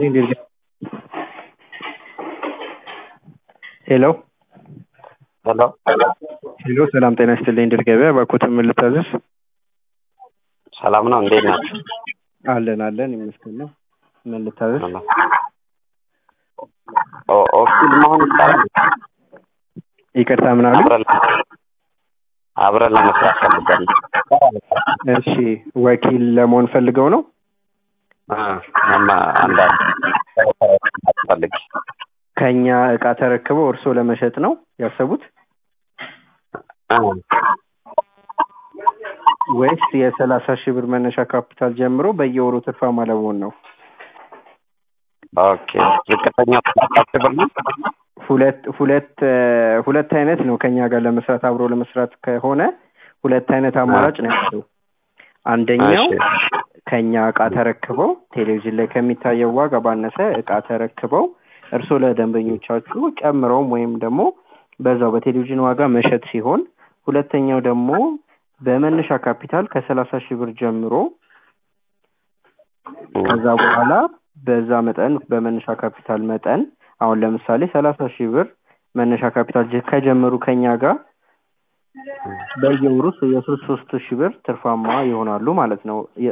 ይስጥልኝ ድርገ ሄሎ ሄሎ ሄሎ ሰላም ጤና ይስጥልኝ ድል ገበያ እባክዎትን ምን ልታዘዝ? ሰላም ነው እንዴት ናቸው? አለን አለን ይመስገን ነው። ምን ልታዘዝ? ኦ- ኦፊል መሆን ይቻላል? ይቅርታ ምን አሉ? አብረን አብረን ለመስራት ፈልገን እሺ ወኪል ለመሆን ፈልገው ነው? አንዳንድ ፈልግ ከኛ እቃ ተረክበው እርስዎ ለመሸጥ ነው ያሰቡት ወይስ የሰላሳ ሺህ ብር መነሻ ካፒታል ጀምሮ በየወሩ ትርፋማ ለመሆን ነው? ኦኬ ዝቅተኛው ሰላሳ ብር ነው? ሁለት ሁለት እ ሁለት አይነት ነው ከኛ ጋር ለመስራት አብሮ ለመስራት ከሆነ ሁለት አይነት አማራጭ ነው ያለው። አንደኛው እሺ። ከኛ እቃ ተረክበው ቴሌቪዥን ላይ ከሚታየው ዋጋ ባነሰ እቃ ተረክበው እርስዎ ለደንበኞቻችሁ ጨምረውም ወይም ደግሞ በዛው በቴሌቪዥን ዋጋ መሸጥ ሲሆን ሁለተኛው ደግሞ በመነሻ ካፒታል ከሰላሳ ሺህ ብር ጀምሮ ከዛ በኋላ በዛ መጠን በመነሻ ካፒታል መጠን አሁን ለምሳሌ ሰላሳ ሺህ ብር መነሻ ካፒታል ጀ- ከጀመሩ ከኛ ጋር በየወሩ የሶስት ሶስት ሺህ ብር ትርፋማ ይሆናሉ ማለት ነው። የ-